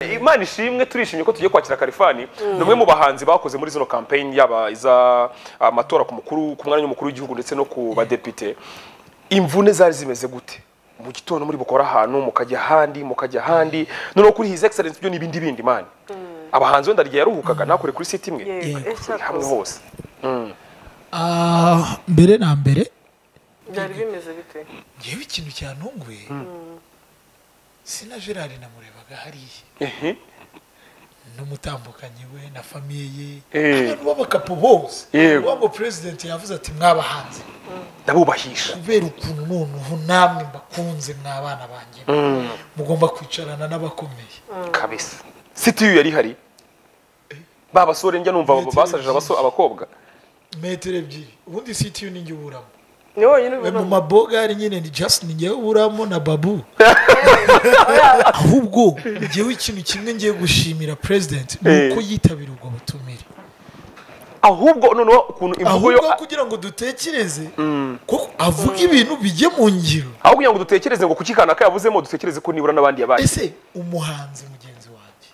imana ishimwe turishimye ko tugiye kwakira kalifani ni umwe mu bahanzi bakoze muri zino campaign yaba iza amatora ku mukuru ku mwanya w'umukuru w'igihugu ndetse no ku badepite imvune zari zimeze gute mu gitondo muri bukora ahantu mukajya ahandi mukajya ahandi noneho kuri his excellence byo n'ibindi bindi mani abahanzi wenda igihe yaruhukaga ntakore kuri site imwe Yego, Kuri hamwe ecyakoze hose Ah, mbere na mbere byari bimeze bite ngewe ikintu cyantunguye sina gerard namurebaga hariya ehe n'umutambukanyi we na famiye ye Eh. abantu b'abakapo bose Yego. ubwo president yavuze ati mwabahanze ndabubahisha kubera ukuntu noneho namwe mbakunze mwabana banjye mugomba kwicarana n'abakomeye kabisa site yari ihari ba basore njya numva basaje abaso- abakobwa metero ebyiri ubundi sitiyu ni njye uburamo ni wonyine we ubona mu mabogari nyine ni just ni njyewe uburamo na babu ahubwo njyewe ikintu kimwe ngiye gushimira president ni uko yitabira ubwo butumire ahubwo noneho ukuntu imvugo yo ahubwo kugira ngo dutekereze kuko avuga ibintu bijye mu ngiro aho kugira ngo dutekereze ngo kuki kanaka yavuzemo dutekereze ko nibura n'abandi yabaye ese umuhanzi mugenzi wanjye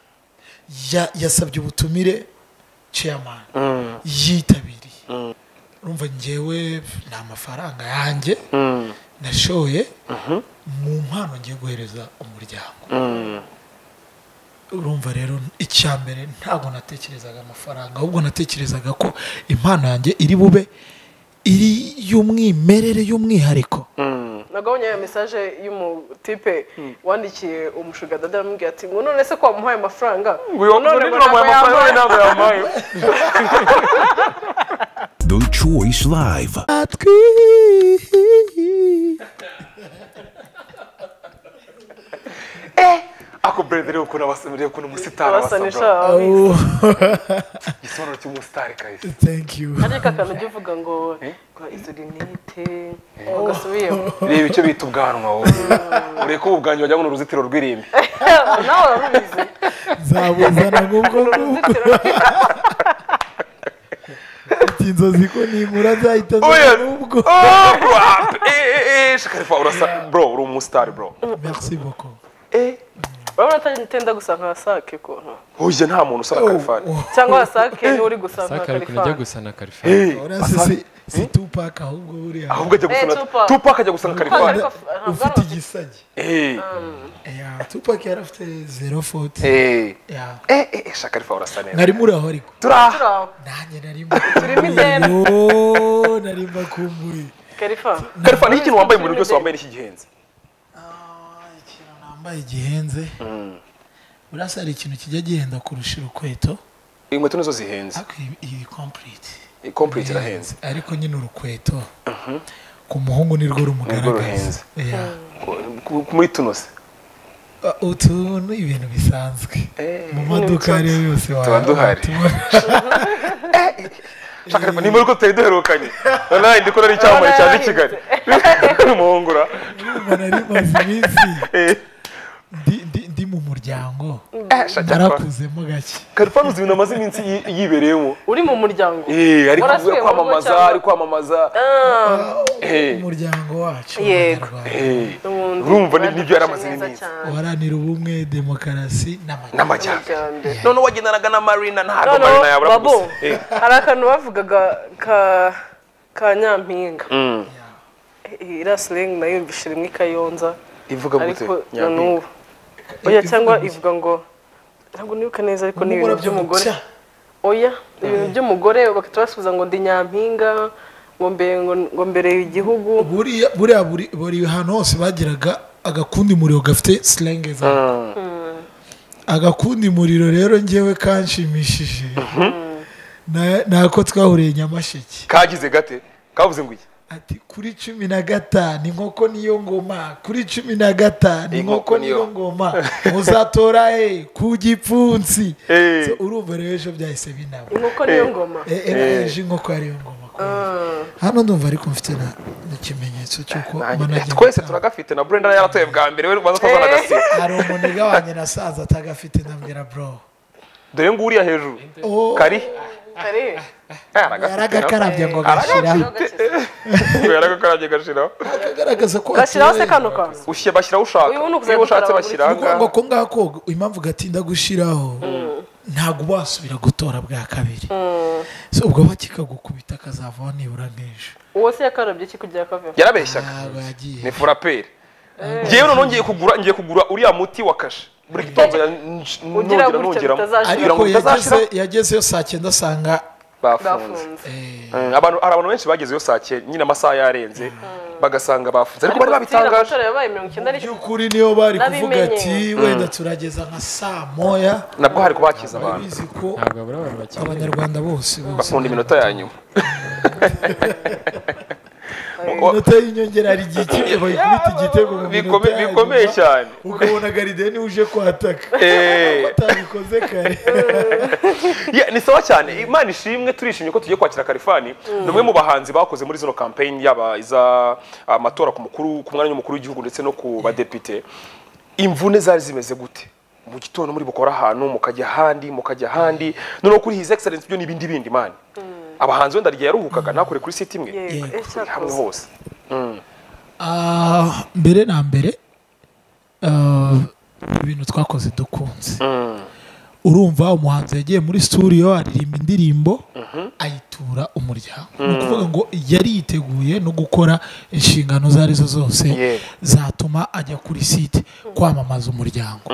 ya- yasabye ubutumire chairman yitabiriye urumva ngewe ni amafaranga yanjye nashoye mu mpano ngiye guhereza umuryango urumva rero icya mbere ntabwo natekerezaga amafaranga ahubwo natekerezaga ko impano yanjye iri bube iri y'umwimerere y'umwihariko nagabanya ya mesaje y'umutipe wandikiye umushugadada aramubwira ati ngo none se ko wamuhaye amafaranga ngo uyu none ngo ntabwo yamuhaye." ntabwo yamuhaye The Choice Live. ako brede rero ukuntu abasore rero ukuntu umusitari Basa abasabwa n'ishaka. Oh, igisobanuro cy'umusitari kahise thank you ariko akantu ujya uvuga ngo ngo izo rinete ugasubiyemo reba icyo bita ubwanwa wowe ureke ubu bwanjye wajya ngo ni uruzitiro rw'irimbi nawe urabizi nzabuzana nk'ubwo nguko uruzitiro mfite inzozi ko nibura nzahita Oya. nzabona ubwo Oh, rap! Eh, eh, eh, shakarifa urasa bro uri umusitari bro merci beaucoup eh urabona atenda gusa nka sake kuntu hoye nta muntu usaba karifani cyangwa sake niwe uri gusa nka saka ari kuntu ajya kalifani gusa na karifani ora si si si tupac ahubwo buriya ahubwo ajya gusa na Eh, Tupac. tupac ajya gusa na karifani Tupac. ufite igisage eh Ya, tupac yari afite zero foti eh Ya. eh eh shakarifa urasa neza mwari muri aho ariko turi aha nanjye nari Turimo ideni. mbakumbuye nari mbakumbuye kalifani Karifa ni ikintu wambaye mu bintu byose wambaye n'iki gihenze Ah, ikintu nambaye gihenze urasa hari ikintu kijya gihenda kurusha urukweto inkweto nizo zihenze ariko ibi- ibi complete complete irahenze ariko nyine urukweto ku muhungu ni rwo rumugaragaza ruhenze. Ku- ku- muri tuno se Yeah. utu ni ibintu bisanzwe Eh, mu maduka ayo ariyo yose tuba duhari. shakarifa ni muri ko tutari duherukanye wallahi ndi kubona ari icyamamare cyaje i kigali muhungura tubona nari maze iminsi eh ndi- ndi- ndi mu muryango eh, shakarifa narakuzemo gake karifani uzi ibintu amaze iminsi yi- yibereyemo uri mu muryango Eh, ari Warasuye kuvuga mu rugo kwamamaza cyangwa- ari kwamamaza Eh, umuryango wacu Yego. Abanyarwanda. eh. Ubundi urumva ni- nibyo yari amaze badufashe neza iminsi cyane. uharanira ubumwe demokarasi n'amajyambere n'amajyambere Iterambere. noneho wagendanaga na marina ntabwo Noneho, marina yabura Babu, kugusa. Eh, hari akantu bavugaga ka ka nyampinga mm. irasirengi nayo yumvise rimwe i kayonza ivuga gute ariko na Nyampinga? n'ubu oya cyangwa ivuga ngo ntabwo nibuka neza ariko ni ibintu by'umugore oya ni ibintu by'umugore bagahita basubiza ngo ndi nyampinga ngo mbere ngo mbereye igihugu buriya buriya buri buri ahantu hose bagiraga agakundi muriro gafite silenge za agakundi muriro rero njyewe kanshimishije Na- ni ako twahuriye nyamasheke kagize gate kavuze ngo iki ati kuri cumi na gatanu inkoko niyo ngoma kuri cumi na gatanu Inkoko inkoko niyo. niyo ngoma muzatora he ku gipfunsi Eh. So, urumva rero ejo byahise binaba inkoko niyo ngoma E- ega ejo inkoko ariyo ngoma kubera. hano ndumva ariko mfite na- n'ikimenyetso cy'uko Nanjye- manager twese atanga- turagafite na brenda yaratoye bwa mbere we rwanda twazana agasiba hari umunega wanjye nasanze atagafite ndambwira bro dore nguriya hejuru Oh, kari kare yaragakarabye ngo agashyiraho yaragakarabye agashiraho akagaragaza ko gashyiraho se atuye. kano kantu ushyira bashyiraho ushaka Uyu ni ukuza niba ushatse gukaraba bashyira buri ahangaha ngo ko ngako impamvu gatinda gushyiraho ntabwo wasubira gutora bwa kabiri So, ubwo we kikagukubita akazavaho nibura n'ejo uwo se yakarabye ki kugira kavemo yarabeshyaga ntabwo yagiye ni furaperi ngewe noneho ngiye kugura ngiye kugura uriya muti wa kashe buri gitondo ya- nj- Ugira nongera gutya nongeramo bitazashira. kugira ngo ariko bitazashira yageze- yagezeyo saa cyenda asanga bafunze bafunze eh, Mm, abantu hari abantu benshi bagezeyo saa cyenda nyine amasaha yarenze bagasanga bafunze ariko bari kera babitangaje amatora yabaye mirongo icyenda n'icyo by'ukuri niyo bari kuvuga Nabimenye. ati wenda turageza nka saa moya nabwo hari kubakiza bari abantu bizi ko ntabwo abura abantu bakiri abanyarwanda bose bose bakunda iminota ya nyuma inota y'inyongera hari igihe kimwe bayikubita igitego mu minota Bikome- ya bikomeye nyuma, cyane. ukabona garideni uje kwataka Eh. atabikoze kare Yeah, ni sawa cyane imana ishimwe turishimye ko tugiye kwakira karifani ni umwe mu bahanzi bakoze muri zino campaign yaba iza amatora ku mukuru ku mwanya w'umukuru w'igihugu ndetse no ku badepite imvune zari zimeze gute mu gitondo muri bukora ahantu mukajya ahandi mukajya ahandi noneho kuri his excellence byo n'ibindi bindi mani abahanzi wenda rya yaruhukaga ntakore kuri site imwe yego Yego. Turi hamwe ecyakoze hose Ah, mbere na mbere ah, ibintu twakoze dukunze urumva umuhanzi yagiye muri studio aririmba indirimbo ayitura umuryango ni ukuvuga ngo yari yiteguye no gukora inshingano izo ari zo zose Yego. zatuma ajya kuri site kwamamaza umuryango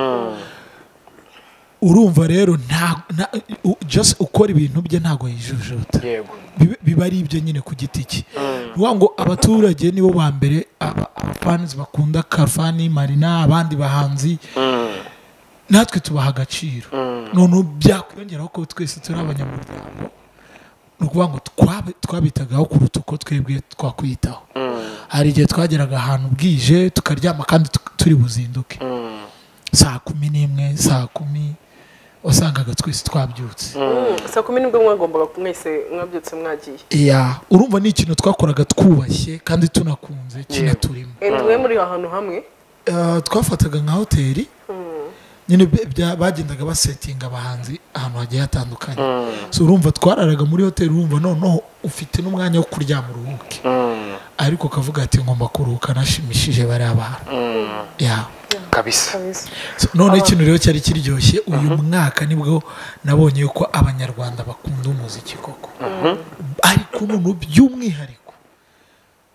urumva rero nta nta- u- just ukora ibintu bye ntabwo yijujuta yego bibe- biba ari ibyo nyine ku giti cye ni ukuvuga ngo abaturage nibo ba mbere aba- abafanizi bakunda karfani marina abandi bahanzi natwe tubaha agaciro noneho byakwiyongeraho ko twese turi abanyamuryango ni ukuvuga ngo twabe- twabitagaho kuruta uko twebwe twakwitaho hari igihe twageraga ahantu bwije tukaryama kandi tu- turi buzinduke saa kumi n'imwe saa kumi wasangaga twese twabyutse saa kumi n'ubwo mwagombaga mwese mwabyutse mwagiye ya urumva ni ikintu twakoraga twubashye kandi tunakunze kinaturimo enda mwe muri ahantu hamwe Eh, twafataga nka hoteli nyine bya- bya- bagendaga basetinga abahanzi ahantu hagiye hatandukanye so urumva twararaga muri hoteli urumva noneho ufite n'umwanya wo kuryama uruhuke ariko ukavuga ati ngomba kuruhuka nashimishije bariya bantu ya kabisa So, noneho ikintu rero cyari kiryoshye uyu mwaka nibwo nabonye ko abanyarwanda bakunda umuziki koko ariko noneho by'umwihariko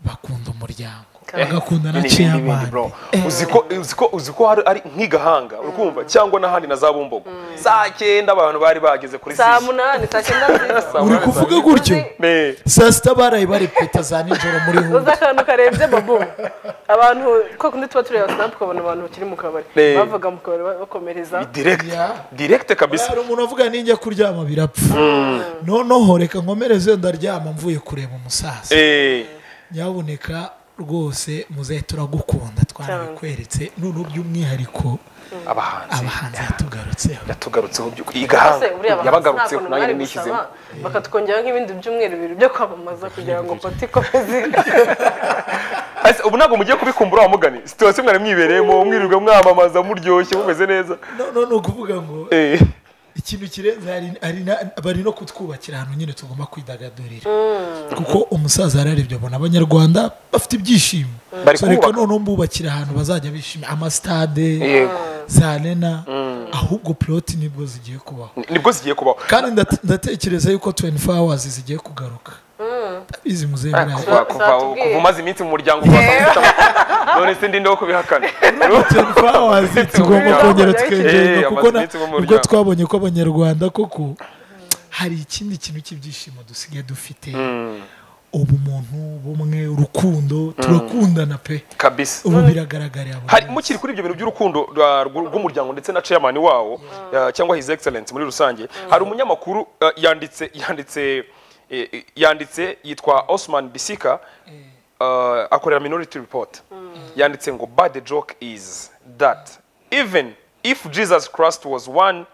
bakunda umuryango bagakunda na n'ibindi n'ibindi, ciyamani bro. uziko uziko uziko hari ari nk'igahanga urikumva cyangwa n'ahandi na za bumbogo saa cyenda abantu bari bageze kuri saa sisi. munani saa cyenda nziza Saa uri munani, kuvuga saa gutyo Ne. saa sita baraye barepeta za nijoro muri uzi huye akantu karebye babu abantu ko kundi tuba tureba sinapu ukabona abantu bakiri mu kabari Eh. bavaga mu kabari bakomereza Ni direct Ya. direct kabisa hari umuntu avuga ninjya kuryama birapfa noneho reka nkomereze ndaryama mvuye kureba umusaza eh nyabuneka rwose muze turagukunda twarabikweretse noneho by'umwihariko abahanzi abahanzi yatugarutseho yatugarutseho by'ukuri Ese igahanga buriya abahanzi nta yabagarutseho kuntu nanjye bari nishyizemo gusaba bakatwongeraho nk'ibindi byumweru bibiri byo kwamamaza kugira ngo pati ikomeze Ese ubu ntabwo mugiye kubikumbura wamugani situation mwari mwibereyemo mwirirwa mwamamaza muryoshye mumeze neza noneho ni ukuvuga ngo eh ikintu kirenze hari- hari na- bari no kutwubakira ahantu nyine tugomba kwidagadurira kuko umusaza yararebye abona abanyarwanda bafite ibyishimo Bari So, reka kubaka. noneho mbubakira ahantu bazajya bishimira amasitade Yego. za rena ahubwo piloti nibwo zigiye kubaho Ni- nibwo zigiye kubaho kandi ndate- ndatekereza yuko 24 hours zigiye kugaruka ndabizi muzehe Ah, birayi. kuva kuva zatubwiye. kuva umaze iminsi mu muryango ugasanga ufite amakuru none se ndinde wo kubihakana 24 hours tugomba Umuryango. kongera Eh, tukegerwa kuko amaze na- iminsi mu ubwo muryango. twabonye ko abanyarwanda koko hari ikindi kintu cy'ibyishimo dusigaye dufite ubumuntu bumwe urukundo turakundana pe kabisa ubu biragaragarira buri hari wese. mukiri kuri ibyo bintu by'urukundo rwa- rw- rw'umuryango ndetse na chairman wawo uh, cyangwa his excellence muri rusange hari umunyamakuru uh, yanditse yanditse eh, eh, yanditse yitwa Osman Bisika uh, akorera minority report yanditse ngo but the joke is that even if Jesus Christ was one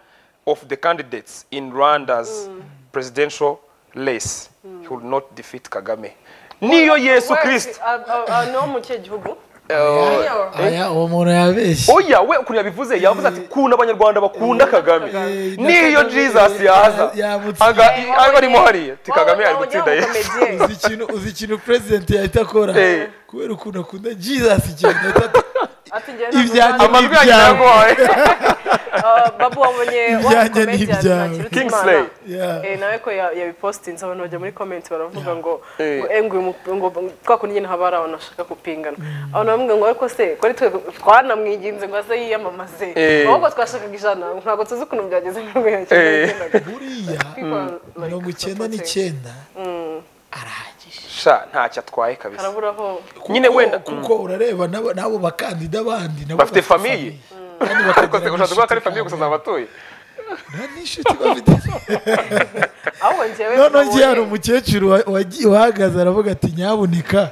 of the candidates in Rwanda's presidential race he would not defeat Kagame niyo Yesu Kristo Wese- a- a- a- no mu kihe gihugu aya uwo muntu yabeshye oya we ukuntu yabivuze yavuze ati kunda abanyarwanda bakunda kagame Eh, niyo ndakunda jesus Kagame, yaza yamutsinda. Aga- Eh, aga arimo wowe- hariya ti kagame ari gutsinda wowe- yesu wowe uzi ikintu uzi ikintu perezidenti yahita akora Eh. kubera ukuntu akunda jesus ikintu yahita Ati njye Ibyanjye ntabwo amajwi Ibyawe. yanjye naguhaye Ah, babu wabonye wa Ibyanjye ni comedian ibyawe. Ntakirutimana. Kingsley. Yeah. Eh, nawe ko ya- yabipostinze abantu bajya muri comment baravuga ngo Eh. ngo, eh, ngo uyu mu- ngo twa kundi nyine haba hari abantu bashaka kupingana abantu bamwe ngo ariko se ko ari twe twanamwiginze ngo aze yiyamamaze Eh. ahubwo twashakaga ijana ntabwo tuzi ukuntu byageze nubwo Eh. yagendaga buriya mirongo icyenda n'icyenda arahagije sha ntacyo atwaye kabisa harabura aho nyine Kuko- wenda kuko urareba n'abo- n'abo bakandida bandi nabo Bafite bafite famiye. famiye. ariko se ushatse kuvuga ko ari famiye gusa zabatuye nta n'inshuti bafite ahubwo njyewe noneho ngiye nabonye- hari umukecuru wa- wagiye- wahagaze aravuga ati nyabuneka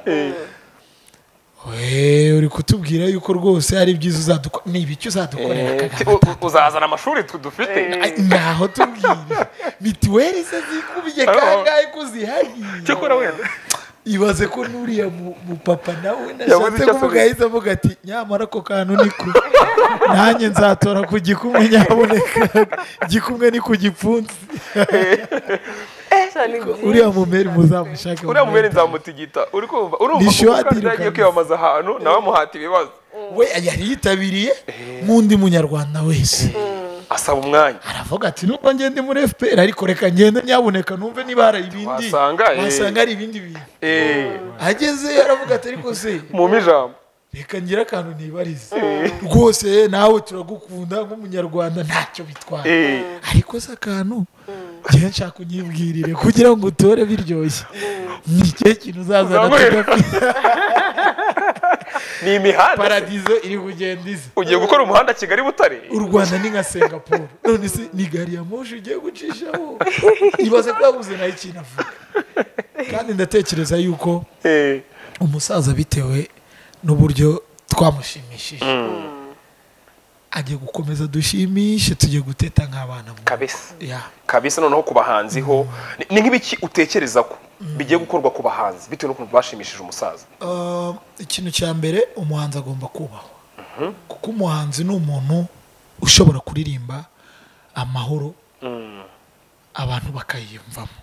we uri kutubwira yuko rwose ari byiza uzadukora ni ibiki uzadukorera Eh, ti- Kagame u- u- uzazana amashuri tu- dufite Ay, ngaho tubwire mituweli se zikubye kangahe ko zihari cyakora wenda ibaze ko n'uriya mu- mupapa nawe Yavuze nashatse icyo kuvuga asubiza. ahise avuga ati nyamara ako kantu niko nanjye nzatora ku gikumwe nyaboneka gikumwe ni ku gipfunsi Sha, ni byiza. uriya mumeri muzamushake uriya mubere mumwitabe. nzamutigita urumva urumva Nishyuwa ko umukandida atirukanse. yagiye kwiyamamaza ahantu nawe amuhata ibibazo we yari yitabiriye nk'undi munyarwanda wese asaba umwanya aravuga ati nubwo ngende muri fpr ariko reka ngende nyaboneka numve niba hari ibindi Wasanga, eh. wasanga hari ibindi bintu Eh, agezeyo aravuga ati ariko se mumpe ijambo reka ngire akantu nibarize rwose nawe turagukunda nk'umunyarwanda ntacyo bitwara Eh, ariko se akantu njyewe nshaka unyibwirire kugira ngo utore biryoshye ni ikihe kintu uzazana Uzankorera. tudafite ni imihanda paradizo iri kugenda iza ugiye gukora umuhanda kigali butare u rwanda ni nka singapuru none se ni gari ya moshi ugiye gucishaho ibaze ko yabuze nayo ikintu avuga kandi ndatekereza yuko Eh, umusaza bitewe n'uburyo twamushimishije agiye gukomeza dushimishe tujye guteta nk'abana mu- kabisa Ya. kabisa noneho ku bahanzi ho ni- ni nk'ibiki utekereza ko bigiye gukorwa ku bahanzi bitewe n'ukuntu bashimishije umusaza Uh, ikintu cya mbere umuhanzi agomba kubahwa kuko umuhanzi ni umuntu ushobora kuririmba amahoro abantu bakayiyumvamo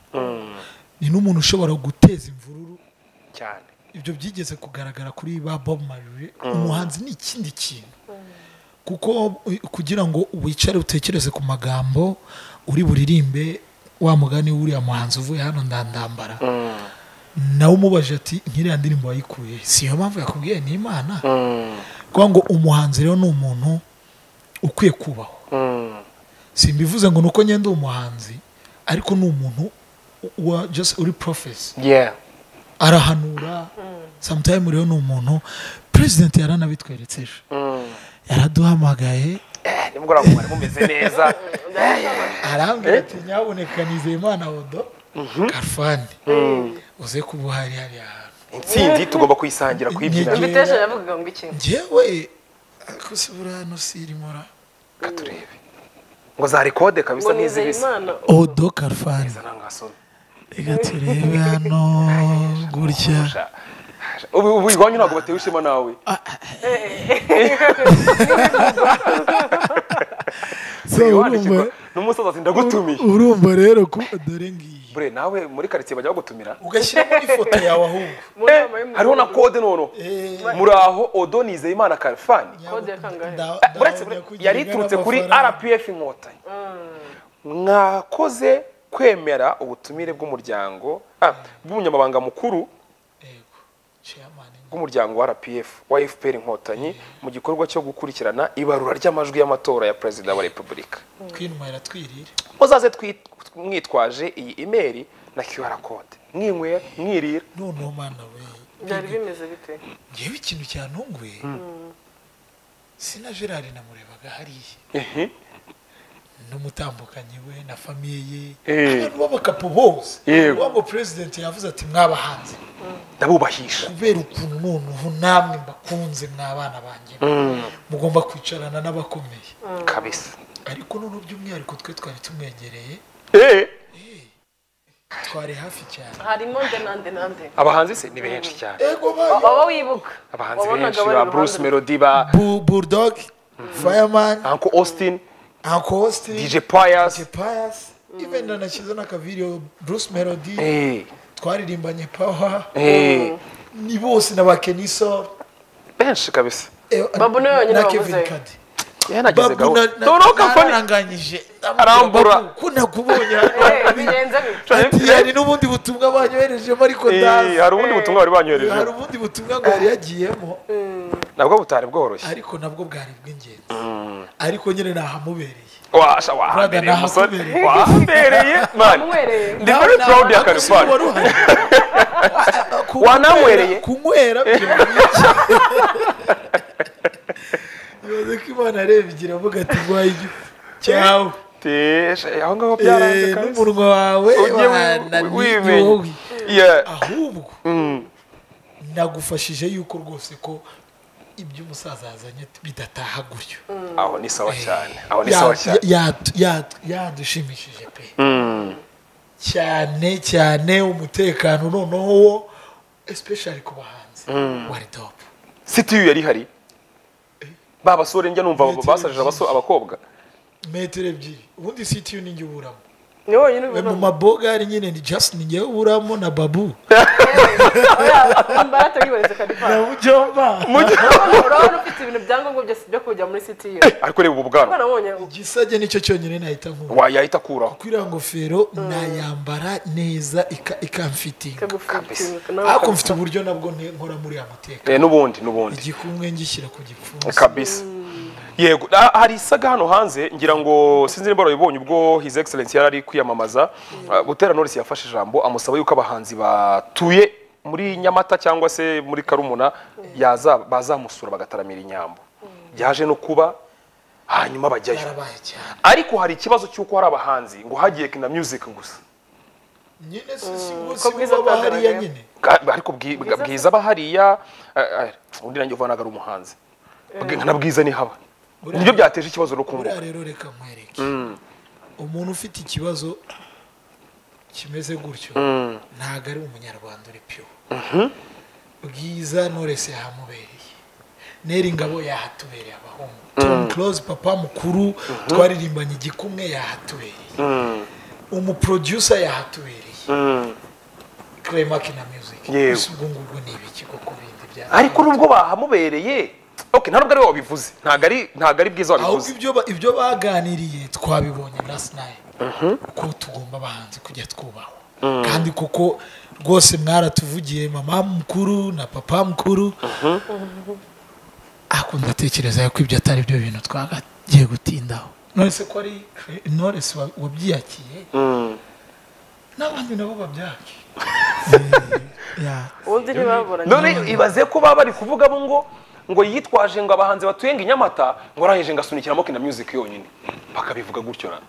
ni n'umuntu ushobora guteza imvururu cyane ibyo byigeze kugaragara kuri ba bob marley umuhanzi ni ikindi kintu kuko u- kugira ngo wicare utekereze ku magambo uri buririmbe wa mugani w'uriya muhanzi uvuye hano ndandambara nawe umubaje ati nk'iriya ndirimbo wayikuye si iyo mpamvu yakubwiye ni imana kuko ngo umuhanzi rero ni umuntu ukwiye kubahwa simbivuze ngo ni uko ngenda umuhanzi ariko ni umuntu u- wa just uri profesi yeah arahanura samutayime rero ni umuntu perezidenti yaranabitweretse ejo yaraduhamagaye Eh, nimugoroba mwari mumeze neza arambwira ati nyaboneka nizeye imana odo karfani uze kuba uhari hariya hantu intsinzi tugomba kuyisangira kuyibyina Intege. Invitation yavugaga ngo iki njyewe ariko se buriya hano si irimora reka turebe ngo za rekode kabisa ngo nizeye n'izibisa imana odo karfani Iza ntangasoni. reka turebe hano gutya Sha- sha- ubu ubu iwanyu ntabwo batewe ishema nawe so urumva n'umusaza ati ndagutumiye urumva rero ko dore ngiyi bure nawe muri karitsiye bajya bagutumira ugashyiramo n'ifoto yawe ahubwo mu nama Eh, y'umugoroba. hariho na kode noneho muri aho odo nizeye imana karifani Kode ya kangahe? Da- uretse dawuda kugira yari iturutse kuri n'amafaranga. rpf inkotanyi mwakoze kwemera ubutumire bw'umuryango ah, bw'umunyamabanga mukuru Yego, chairman. bw'umuryango wa rpf wa fpr inkotanyi mu gikorwa cyo gukurikirana ibarura ry'amajwi y'amatora ya perezida wa repubulika twinuma iratwirira muzaze twi- mwitwaje iyi imeri na qr code mwinywera mwirira noneho mana we byari bimeze bite ngewe ikintu cyantunguye sina gerard namurebaga hariya Ehe. n'umutambukanyi we na famiye ye Eh. abantu b'abakapo bose Yego. uwo ngo perezidenti yavuze ati mwabahanze ndabubahisha kubera ukuntu noneho namwe mbakunze mwabana banjye mugomba kwicarana n'abakomeye kabisa ariko noneho by'umwihariko twe twari tumwegereye Eh. twari hafi cyane harimo nde nande nande abahanzi se ni benshi cyane ego bayo waba wibuka abahanzi wabonaga benshi bari ba iruhande bruce rwe. melody ba Bu- bulldog fireman uncle austin uncle austin dj pius DJ pius even nanashyize n'akavideo bruce melody eh twaririmbanye power eh ni bose na ba keniso benshi kabisa eh, Babu niwe wenyine na kevin wabuze. kadi yanageze babu gahunda noneho kampani naranganyije Arambura. ko nakubonye Eh, birenze bite ati hari n'ubundi butumwa banyoherejemo ariko Eh, ndaza hari ubundi butumwa bari hari banyohereje ubundi butumwa ngo yari yagiyemo nabwo butari bworoshye ariko nabwo bwari bw'ingenzi ariko nyine nahamubereye washa Brother, wahambereye umusore nahakubereye. wahambereye man Wamwereye. ndi very proud ya Ntabwo si karifani wari uhari. Wa- kunywera- Wananywereye? kunywera byo biki? ibaze ko imana arebye iravuga ati rwaye igifu cyawe Teje, aho ngaho byaranze Eh, kabisa n'umunwa wawe Ujye wi- wimenya wananiyowe Yeah. ahubwo nagufashije yuko rwose ko iby'umusaza yazanye bidataha gutyo aho ni sawa cyane aho ni Ya- sawa cyane ya- ya- yadushimishije pe cyane cyane umutekano noneho wo especially ku bahanzi wari top sitiyu yari ihari ba basore njya numva Metero basaje abaso- byinshi. abakobwa metero ebyiri ubundi sitiyu ni njye uburamo ni wonyine We mu ubibona mabogari nyine ni just ni njyewe uburamo na babu imbaraga yibonetse karifani mujyomba urabona ufite ibintu byangombwa byose byo kujya muri sitiyu ariko reba ubu bwanwa twarabonye igisage nicyo cyonyine nahita nkura wayahita akuraho kuri iriya ngofero nayambara neza ika- ikamfitinga ikagufitinika ariko mfite uburyo nabwo nte- nkora muri ya muteka Eh, n'ubundi n'ubundi igikumwe ngishyira ku gipfunsi kabisa yego Ah, hari isaga hano hanze ngira ngo sinzi niba warabibonye ubwo his excellence yari ari kwiyamamaza Ah, butera norisi yafashe ijambo amusaba yuko abahanzi batuye muri nyamata cyangwa se muri karumuna yaza bazamusura bagataramira inyambo byaje no kuba hanyuma bajyayo barabaye cyane ariko hari ikibazo cy'uko hari abahanzi ngo hagiye kina music gusa nyine si si ko bwiza bwiza bahariya bwagaragaye. nyine Ka- ariko Bwi- Bwa- bwiza aba hariya ah, ah, undi nanjye uvanaga ari umuhanzi Bwe- nka na bwiza nihaba Buriya- nibyo byateje ikibazo no kumbuka buriya rero reka nkwereke umuntu ufite ikibazo kimeze gutyo ntabwo ari umunyarwanda uri pyo bwiza norese yahamubereye neri ngabo yahatubereye abahungu tom close papa mukuru twaririmbanye igikumwe yahatubereye umuproducer yahatubereye clemaki na music Yego. Ese ubwo ngubwo ni ibiki kuko bindi bya ariko nubwo bahamubereye okay nta nubwo ari we wabivuze ntabwo ari ntabwo ari bwiza ahubwo wabivuze ibyo ba- ibyo baganiriye twabibonye na sinayi ko tugomba abahanzi kujya twubahwa kandi kuko rwose mwaratuvugiye mama mukuru na papa mukuru ariko ndatekereza yuko ibyo atari byo bintu twagagiye gutindaho nonese ko ari Cre- Knowless wa- wabyiyakiye n'abandi nabo babyake Eh, yeah. ubundi ntibaburanye none ibaze ko baba bari kuvuga bo ngo ngo yitwaje ngo abahanzi batuye ngo inyamata ngo araheje ngo asunikiramo kina music yonyine bakabivuga gutyo na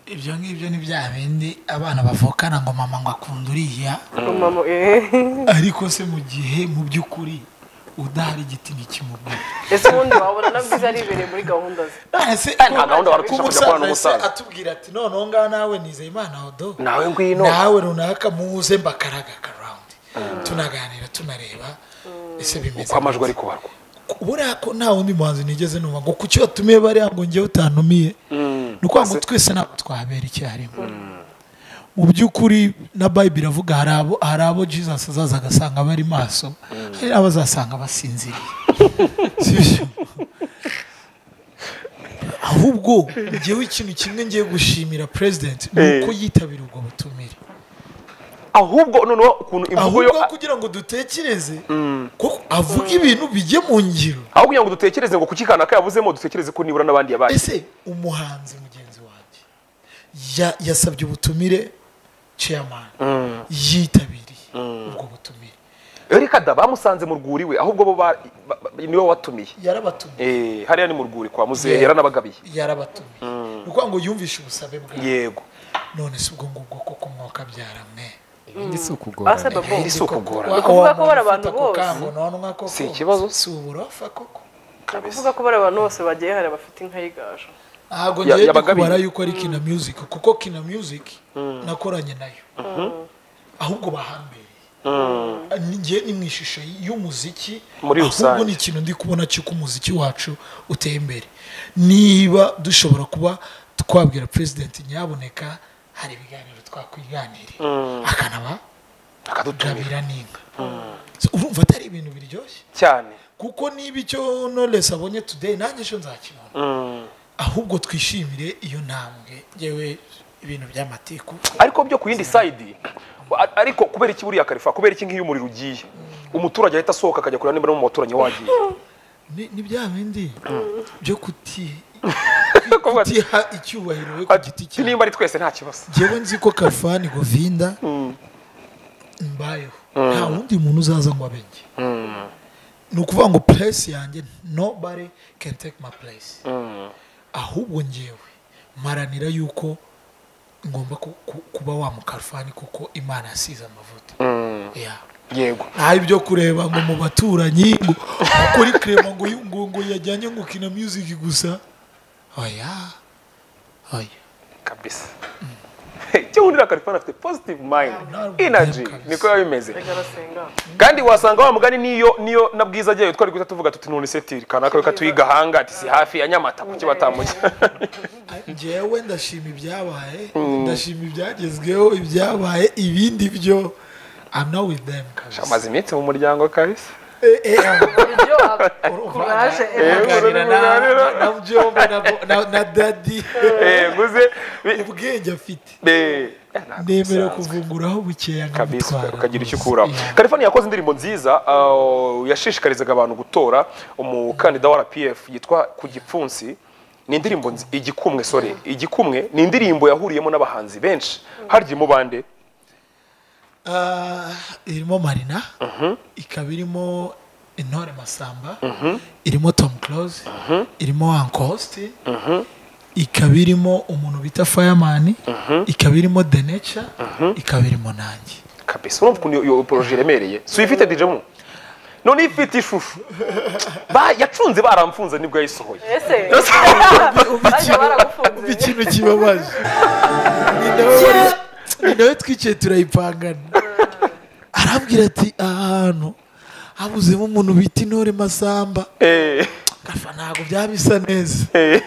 ibyo ngibyo ni bya bindi abana bavukana ngo mama ngo akunda uriya umumama eh. ariko se mu gihe mu by'ukuri udahari igiti ntikimubwira ese ubundi wabona na bwiza aribereye muri gahunda ze nahise nta gahunda waracisha kujya kubana n'umusaza. atubwira ati noneho ngaha nawe nizeye imana odo nawe ngwino nawe runaka muze mbakaraga karawundi tunaganira tunareba ese bimeze uko amajwi neza. ari kubarwa buriya ko nta wundi muhanzi nigeze numva ngo ku cyo watumiye bariya ngo njyewe utanumiye ni ukuvuga ngo twese ntabwo twabera icyarimwe mu by'ukuri na bayibiri iravuga hari abo hari abo jesus azaza agasanga bari maso hari abo azasanga basinziriye Si byo? ahubwo njyewe ikintu kimwe ngiye gushimira president ni uko yitabira ubwo butumire ahubwo noneho ukuntu imvugo yo ahubwo kugira ngo dutekereze ko avuga ibintu bijye mu ngiro aho kugira ngo dutekereze ngo kuki kanaka yavuzemo dutekereze ko nibura n'abandi yabaye ese umuhanzi mugenzi wanjye ya- yasabye ubutumire chairman yitabiriye ubwo butumire erika da bamusanze mu rwuri we ahubwo bo ba- ba- ba- niwe watumiye yarabatumiye Eh, hariya ni mu rwuri kwa muzehe yaranabagabiye yarabatumiye ni ukuvuga ngo yumvishe ubusabe bwawe yego none si ubwo ngubwo koko mwaka byara mwe ibindi si basa ukugorana babo Iri si ukugora. Wa- Ni ukuvuga wa- ko bari wamufata abantu ako bose. kangononwa koko Si ikibazo. si uburofa koko kuvuga ko bari abantu bose bagiye hari abafite inka y'igaju ntabwo Ya- ngiye yabagabiye. kubara yuko ari kina music kuko kina music nakoranye nayo ahubwo bahambereye njye ni mu ishusho y'umuziki Muri ahubwo rusange. ni ikintu ndi kubona cy'uko umuziki wacu uteye imbere niba dushobora kuba twabwira perezidenti nyaboneka hari ibiganiro twakwiganirira akanaba akadutumira gabira n'inka So, urumva atari ibintu biryoshye cyane kuko niba icyo knowless abonye today nanjye ejo nzakibona Mm. ahubwo twishimire iyo ntambwe yewe ibintu by'amatiku ariko byo ku yindi side a- ariko kubera iki buriya karifa kubera iki nk'iyo umuriro ugiye umuturage ahita asohoka akajya kureba niba no mu baturanyi wagiye ni ni bya bindi byo kuti Kuvuga ati, kutiha icyubahiro we ku giti ati, cyawe nimba ari twese nta kibazo njyewe nzi ko karfani govinda mbayeho nta wundi muntu uzaza ngo abe njye ni ukuvuga ngo place yanjye nobody can take my place ahubwo njyewe maranira yuko ngomba ku- ku- kuba wa mukarfani kuko imana yasize amavuta Yeah. yego nta ibyo kureba ngo mu baturanyi ngo kuri kirema ngo yu- ngo ngo yajyanye ngo kina music gusa oya oya kabisa icyo wundira karifani afite positive mind Ntabwo energy kabisa. niko biba bimeze reka arasenga kandi wasanga wa mugani niyo niyo na bwiza agiye twari guhita tuvuga tuti none setiri kanaka reka tuyigahanga ati si hafi ya nyamata kuki batamujya njyewe ndashima ibyabaye ndashima ibyagezweho ibyabaye ibindi byo I'm not with them kabisa amaze iminsi mu muryango kabisa Eh, eh, ah, ibyo urumva, kuraje aganira na- uruganiriro. na byombi na bo- na- na daddy Eh, guze bi- ubwenge afite eh, eh, ntabwo bisanzwe. ndemera kuvunguraho bukeya kabisa nkamutwara ukagira icyo rwose. ukuraho Yeah. kalifani yakoze indirimbo nziza uh, yashishikarizaga abantu gutora umukandida wa rpf yitwa ku gipfunsi ni indirimbo nzi- igikumwe sore igikumwe ni indirimbo yahuriyemo n'abahanzi benshi harya mu bande Ah, irimo marina ikaba irimo intore masamba irimo tom close irimo ancosti ikaba irimo umuntu bita fireman ikaba irimo the nature ikaba irimo nanjye kabisa urumva ukuntu iyo- iyo poroje iremereye si uyifite dj mu none iyo ifite ishusho Ba- yacunze baramfunze nibwo yayisohoye ese Ubu bajya ikintu- ubu baragufunze ikintu kibabaje Ni nawe wari- ni nawe twicaye turayipangana arambwira ati ahantu habuzemo umuntu bita intore masamba Eh, gafa ntabwo byaba bisa neza eh,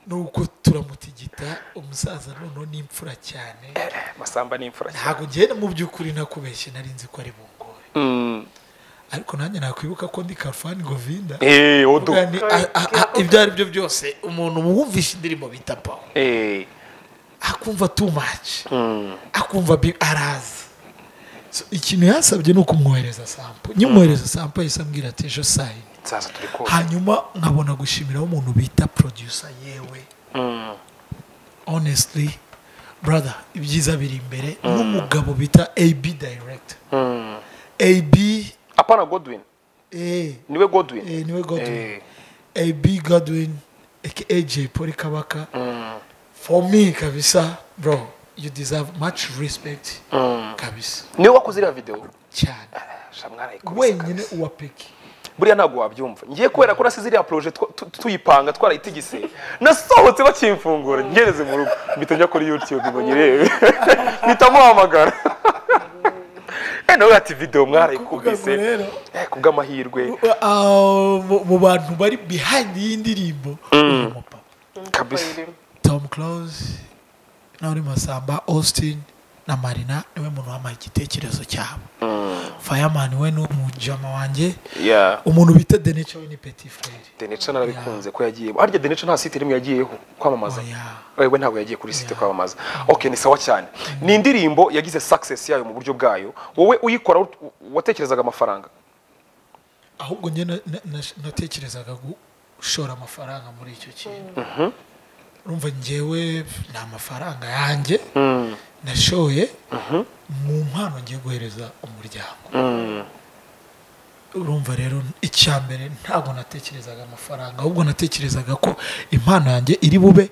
nuko turamutigita umusaza noneho n'imfura cyane masamba ni imfura cyane ntabwo ngenda mu by'ukuri nakubeshye nari nzi ko ari bungore Mm. ariko nanjye nakwibuka ko ndi karfani govinda Eh, odu Vuga ni- a- a- a- ibyo ari byo byose umuntu wumvishe indirimbo bita pawo Eh, akumva too much akumva bi- araza So, ikintu yasabye ni ukumwohereza sampo nyimwohereza sampo yahise ambwira ati ejo sayini nzaza turi kumva hanyuma nkabona gushimiraho umuntu bita producer yewe honestly brother ibyiza biri imbere n'umugabo bita ab director ab apana godwin eh, niwe godwin eh, niwe godwin Eh. ab godwin aka j paul kabaka for me kabisa bro you deserve much respect kabisa niwe wakoze iriya videwo cyane Sha mwarayikoze wenyine kabisa. uwa peki buriya ntabwo wabyumva ngiye kubera ko nasize iriya poroje twa- tu- tuyipanga twarayitigise nasohotse bakimfungura ngereze mu rugo mpita njya kuri yutube ngo nyirebe mpita muhamagara Eh, nawe ati videwo Kuvuga ngo mwarayikubise rero, Eh, kubw'amahirwe ah, mu- mu bantu bari behind y'indirimbo uyu mupapa kabisa tom close n'uri masamba austin na marina niwe muntu wampaye igitekerezo cyabo fireman we ni umujama wanjye Yeah. umuntu bita denece we ni petit frere denica narabikunze ko yagiyemo harya denica nta site rimwe yagiyeho kwamamaza Oya. wewe ntabwo yagiye kuri site kwamamaza ok ni sawa cyane ni indirimbo yagize success yayo mu buryo bwayo wowe uyikora ut- watekerezaga amafaranga ahubwo njye na- na- na- natekerezaga gushora amafaranga muri icyo kintu urumva njyewe ni amafaranga yanjye nashoye mu mpano ngiye guhereza umuryango urumva rero icya mbere ntabwo natekerezaga amafaranga ahubwo natekerezaga ko impano yanjye iri bube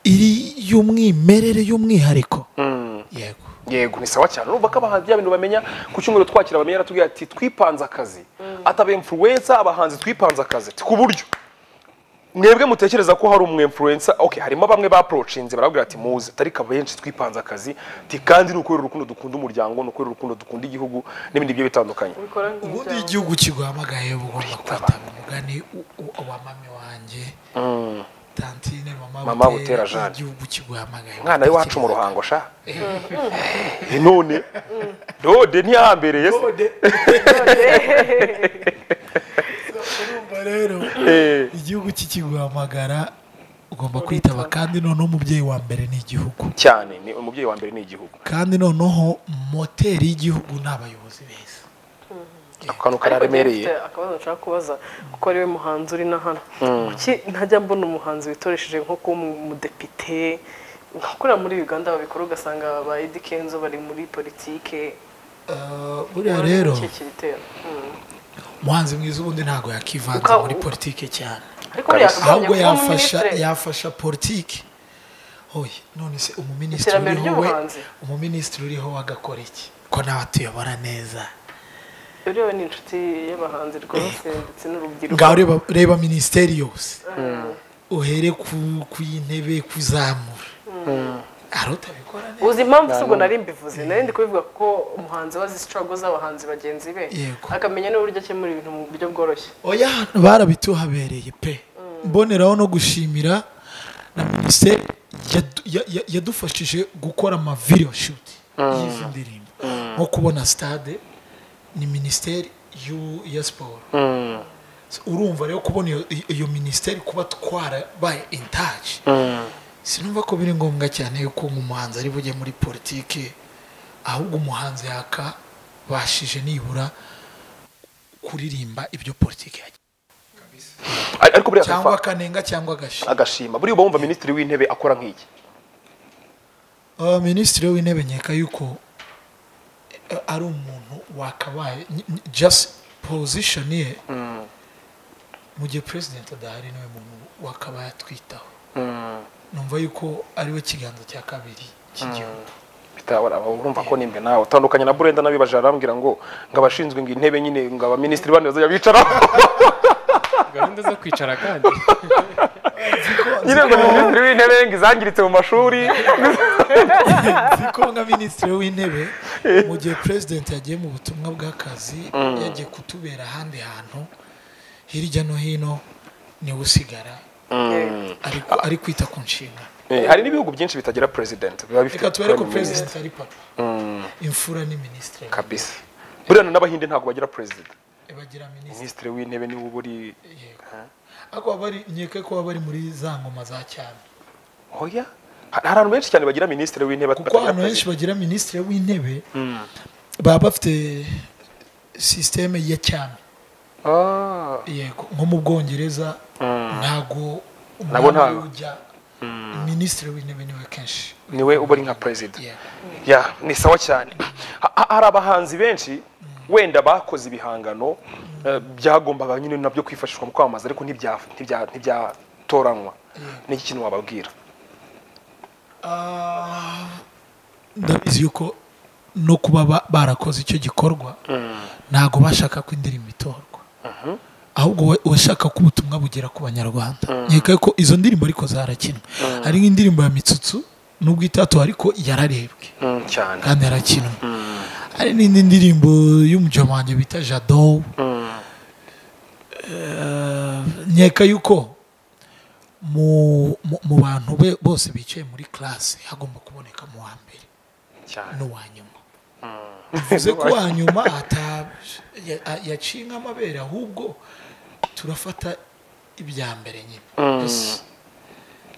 iri y'umwimerere y'umwihariko yego yego ni sawa cyane urumva ko abahanzi bya bintu bamenya ku cyumweru twakira bamenya yaratubwira ati twipanze akazi ataba influencer abahanzi twipanze akazi Ati, ku buryo mwebwe mutekereza ko hari umwemfurensa okay harimo bamwe baprocinze barabwira ati muze tarika benshi twipanze akazi ti kandi ni ukurera urukundo dukunda umuryango ni ukurera urukundo dukunda igihugu n'ibindi bigiye bitandukanye ubikora ubundi nk'ibyawe igihugu kiguhamagaye uba ugomba kwitanga umugani u- u- wa mame wanjye tantine Mama Butera Jeanne. igihugu kiguhamagaye mwana w'iwacu mu ruhango sha Eh, none dode ntiyahambereye se Dode. urumva rero Eh, igihugu kikiguhamagara ugomba kwitaba kandi noneho umubyeyi wa mbere ni igihugu cyane ni umubyeyi wa mbere ni igihugu kandi noneho moteri y'igihugu ni abayobozi beza ako kantu Ariko kararemereye njye mfite akabazo nshaka kubaza kuko ariwe muhanzi uri na hano kuki ntajya mbona umuhanzi witoresheje nko kuba umu- umudepite nka kuriya muri uganda babikora ugasanga ba edi kenzo bari muri politike Eh, buriya rero Iki kiritera Mm. umuhanzi mwiza ubundi ntabwo yakivanza Uka- muri politike cyane ariko Kabisa. yakagombye ahubwo kuba yafasha umuministre. yafasha politiki oye none se umuminisitiri Iterambere uriho we ry'ubuhanzi. umuminisitiri uriho we agakora iki ko nawe atuyobora neza Uriya we ni inshuti y'abahanzi rwose ndetse n'urubyiruko ngaho reba, reba minisiteri yose uhere ku kuy'intebe kuzamura ari utabikora neza uzi impamvu si ubwo nari mbivuze nari ndi kubivuga kuko umuhanzi wazi struggle z'abahanzi bagenzi be Yego. akamenya n'uburyo akemura ibintu mu buryo bworoshye oya hano barabituhabereye pe mboneraho no gushimira na minisiteri yadu- ya- ya- yadufashije gukora ama video shoot y'izi ndirimbo nko kubona stade ni minisiteri y'u- ya siporo So, urumva rero kubona iyo- iyo- iyo minisiteri kuba twarabaye in touch sinumva ko biri ngombwa cyane yuko umuhanzi ari bujye muri politiki ahubwo umuhanzi yakabashije nibura kuririmba ibyo politiki yagiye ariko buriya cyangwa Khalfan, akanenga cyangwa agashima agashima buriya uba wumva minisitiri w'intebe akora nk'iki Uh, minisitiri w'intebe nkeka yuko eh, ari umuntu wakabaye ny- ny- just position ye mu gihe president adahari niwe muntu wakabaye atwitaho numva yuko ari we kiganza cya kabiri cy'igihugu bitawara urumva ko nimbe nawe utandukanye na burenda n'abibaje arambwira ngo ngo abashinzwe ngo intebe nyine ngo abaminisitiri bane bazajya bicaraho gahunda zo kwicara kandi nyine ngo ni minisitiri w'intebe ngo izangiritse mu mashuri niko nka minisitiri w'intebe mu gihe president yagiye mu butumwa bw'akazi yagiye kutubera ahandi hantu hirya no hino niwe usigara ari- ari kwita ku nshingano Eh, hari n'ibihugu byinshi bitagira president biba bifite reka tubere ko prime minister. president ari papa imfura ni ministre kabisa buriya n'abahinde ntabwo bagira president bagira minisitiri minisitiri w'intebe niwe uba uri ariko baba bari nkeka ko baba bari muri za ngoma za cyane oya hari abantu benshi cyane bagira minisitiri w'intebe kuko abantu benshi bagira minisitiri w'intebe baba bafite sisiteme ya cyane ah yego nko mu bwongereza ntago Nabo ntago. ujya minisitiri w'intebe niwe kenshi niwe uba uri nka president yego ya ni sawa cyane Ha- ha- hari abahanzi benshi wenda bakoze ibihangano eh, byagombaga nyine nabyo kwifashishwa mu kwamamaza ariko ntibya- ntibya- ntibyatoranwa ni iki kintu wababwira Ah, ndabizi yuko no kuba ba- barakoze icyo gikorwa ntago bashaka ko indirimbo itorwa ahubwo we- washaka ko ubutumwa bugera ku banyarwanda nkeka ko izo ndirimbo ariko zarakinwe hari nk'indirimbo ya mitsutsu nubwo itatu ariko yararebwe Mm, cyane kandi yarakinwe hari n'indi ndirimbo y'umujyo wanjye bita jado Eh, nkeka yuko mu, mu, mu bantu be, bose bicaye muri classe hagomba kuboneka mu wa mbere cyane n'uwa nyuma bivuze ko uwa nyuma ata- ya- yaciye nk'amabere ahubwo turafata ibya mbere nyine Gusa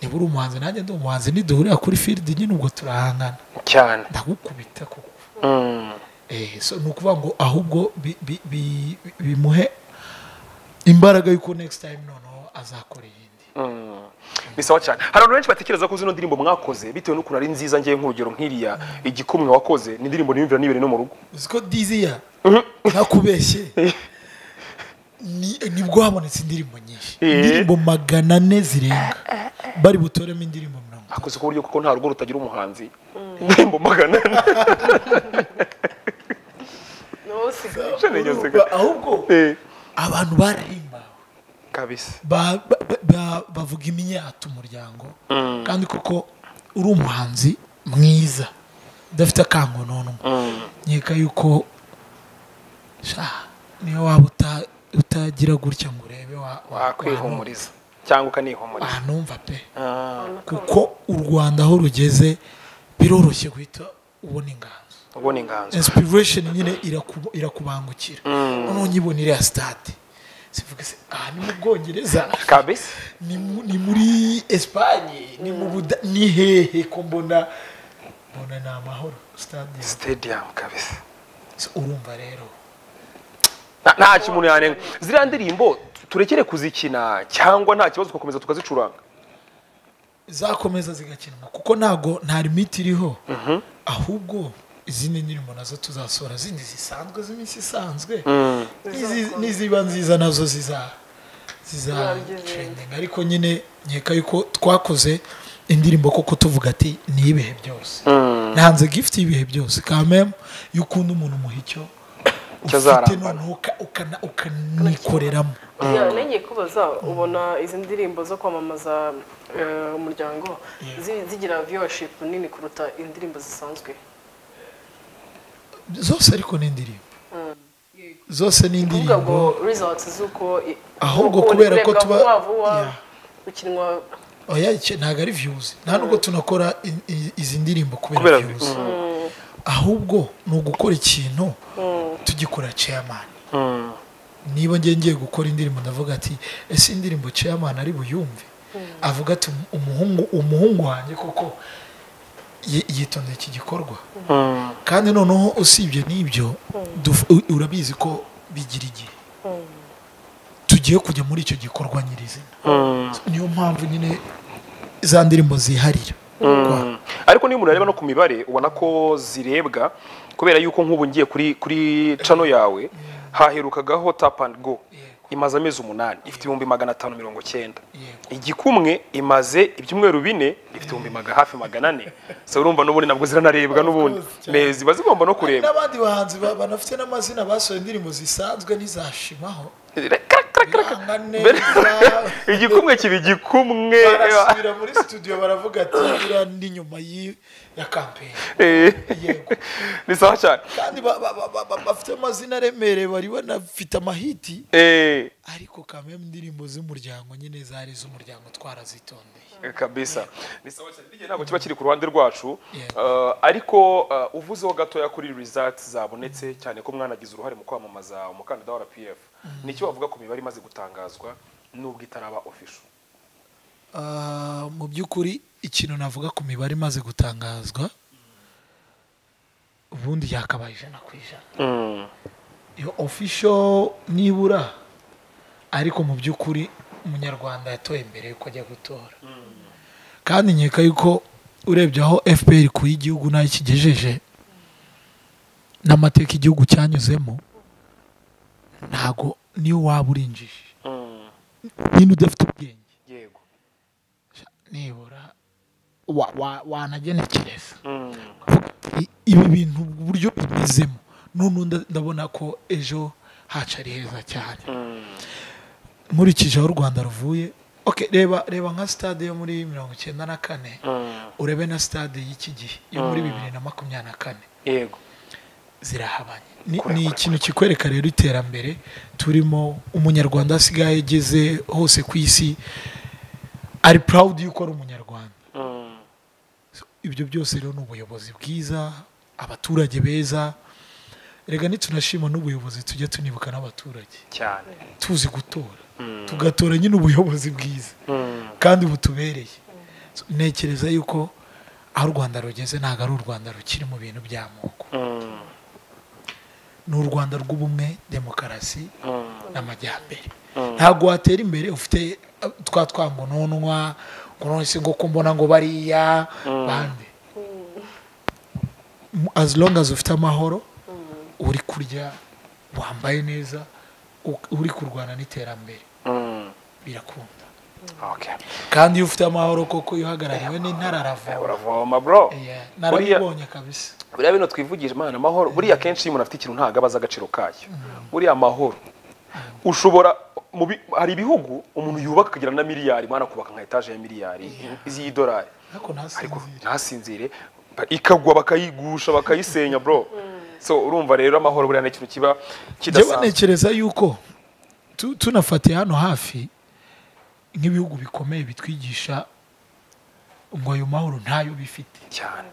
niba uri umuhanzi nanjye ndi umuhanzi niduhurira kuri field nyine ubwo turahangana cyane ndagukubita koko Mm, Eh, so ni ukuvuga ngo ahubwo bi- bi- bi- bimuhe imbaraga y'uko next time noneho azakora iyindi mm. ni sawa cyane hari abantu benshi batekereza ko zino ndirimbo mwakoze bitewe n'ukuntu ari nziza ngewe nk'urugero nk'iriya igikumwe wakoze ni indirimbo niyumvira nibere no mu rugo uzi ko diziya nakubeshye ni- nibwo habonetse indirimbo nyinshi Eh. indirimbo magana ane zirenga bari butoremo indirimbo mirongo itanu. akoze ku buryo kuko nta rugo rutagira umuhanzi indirimbo magana ane n'ubu usigaye Nigeze- ahubwo Eh, abantu barahimbawe kabisa ba- ba- ba- ba- bavuga imyata umuryango kandi kuko uri umuhanzi mwiza udafite akangononwa nkeka yuko sha, niyo waba uta- utagira gutya ngo urebe wa- wa- wakwihumuriza cyangwa ukanihumuriza wahanumva pe Ah, kuko u rwanda aho rugeze biroroshye guhita ubona inganzo ubona inganzo inspiration nyine iraku- irakubangukira noneho nyibona iriya stade sivuga se aha ni mu bwongereza kabisa ni mu- ni muri esipanye ni mu buda ni hehe ko mbona mbona ni amahoro stade stadium kabisa So, urumva rero Na- nta kimuntu yanenga ziriya ndirimbo turekere kuzikina cyangwa nta kibazo tugakomeza tukazicuranga zakomeza zigakinwa kuko ntago nta limiti iriho ahubwo izindi ndirimbo nazo tuzasohora zindi zisanzwe z'iminsi isanzwe N'izi- n'iziba nziza nazo ziza ziza trending ariko nyine nkeka yuko twakoze indirimbo koko tuvuga ati ni ibihe byose ntanze gift y'ibihe byose kamem iyo ukunda umuntu umuha icyo ufite Cyazarambana. noneho uka- ukana- ukanikoreramo Yeah, nongeye kubaza ubona izi ndirimbo zo kwamamaza eh, umuryango zi- zigira viewership nini kuruta indirimbo zisanzwe zose ariko ni indirimbo zose ni kuvuga ngo indirimbo results z'uko i- Ahubwo uko kubera ko urebwa tuba- vuba vuba Yeah. ukinwa oya icyo ntabwo ari views nta nubwo tunakora i- i- izi ndirimbo Kubera kubera views ahubwo ni ugukora ikintu tugikora chairman niba ngiye ngiye gukora indirimbo ndavuga ati ese indirimbo chairman ari buyumve avuga ati umuhungu umuhungu wanjye koko yi- yitondeye iki gikorwa kandi noneho usibye n'ibyo duf- u- urabizi ko bigira igihe tugiye kujya muri icyo gikorwa nyirizina niyo mpamvu nyine za ndirimbo ziharira ariko niyo umuntu areba no ku mibare ubona ko zirebwa kubera yuko nk'ubu ngiye kuri kuri cano yawe haherukagaho tap and go imaze amezi umunani ifite ibihumbi magana atanu mirongo cyenda Yego. igikumwe imaze ibyumweru bine ifite ibihumbi maga hafi magana ane so urumva n'ubundi nabwo ziranarebwa n'ubundi Me ziba zigomba no kureba n'abandi bahanzi ba- banafite n'amazina basohoye indirimbo zisanzwe ntizashimaho Krak, krak, krak. biranga Mbere- neza igikumwe kiba igikumwe barasubira muri studio baravuga ati iriya ni nyuma y'i- ya kampeni Eh, yego ni sawa cyane kandi ba- ba- ba- ba- ba- bafite amazina aremereye bari banafite amahiti Eh, ariko kameme indirimbo z'umuryango nyine zari iz'umuryango twarazitondeye kabisa ni sawa cyane biriya ntabwo kiba kiri ku ruhande rwacu Yeah. Eh, ariko eh, uvuzeho gatoya kuri results zabonetse cyane ko mwanagize uruhare mu kwamamaza umukandida wa rpf ni icyo wavuga ku mibare imaze gutangazwa nubwo itaraba official Ah, mu by'ukuri ikintu navuga ku mibare imaze gutangazwa ubundi yakabaye ijana ku ijana iyo official nibura ariko mu by'ukuri umunyarwanda yatoye mbere yuko ajya gutora kandi nkeka yuko urebye aho fpr ku y'igihugu nayo ikigejeje n'amateka igihugu cyanyuzemo ntago niyo waba urinjije nyine udafite ubwenge yego nibura wa- wa- wanagenekereza I- ibi bintu uburyo bimezemo none nda- ndabona ko ejo hacu ari heza cyane nkurikije aho u rwanda ruvuye okay, reba reba nka stade yo muri mirongo icyenda na kane urebe na stade y'iki gihe yo muri bibiri na makumyabiri na kane yego zirahabanye ni, ni ikintu kikwereka rero iterambere turimo umunyarwanda asigaye ageze hose ku isi ari proud yuko ari umunyarwanda So, ibyo byose rero ni ubuyobozi bwiza abaturage beza rega nitunashima n'ubuyobozi tujye tunibuka n'abaturage cyane tuzi gutora tugatora nyine ubuyobozi bwiza kandi butubereye So, ntekereza yuko aho u rwanda rugeze ntabwo ari u rwanda rukiri mu bintu by'amoko ni u rwanda rw'ubumwe demokarasi n'amajyambere ntabwo watera imbere ufite eh, twa twangononwa ngo none se ngo ko mbona ngo bariya bande as long as ufite amahoro uri kurya wambaye neza u- uri kurwana n'iterambere birakunda okay kandi iyo ufite amahoro koko iyo uhagarariwe n'intararava uravoma bro narabibonye kabisa buriya bino twivugije imana amahoro buriya kenshi iyo umuntu afite ikintu ntabwo aba azi agaciro kayo buriya amahoro ushobora mu bi- hari ibihugu umuntu yubaka akagira na miliyari mwana kubaka nka etaje ya miliyari y'idolari ariko ariko ntasinzire ntasinzire ba- ikagwa bakayigusha bakayisenya bro so urumva rero amahoro buriya ni ikintu kiba njyewe kidasanzwe ntekereza yuko tu- tunafatiye hano hafi nk'ibihugu bikomeye bitwigisha ngo ayo mahoro ntayo bifite cyane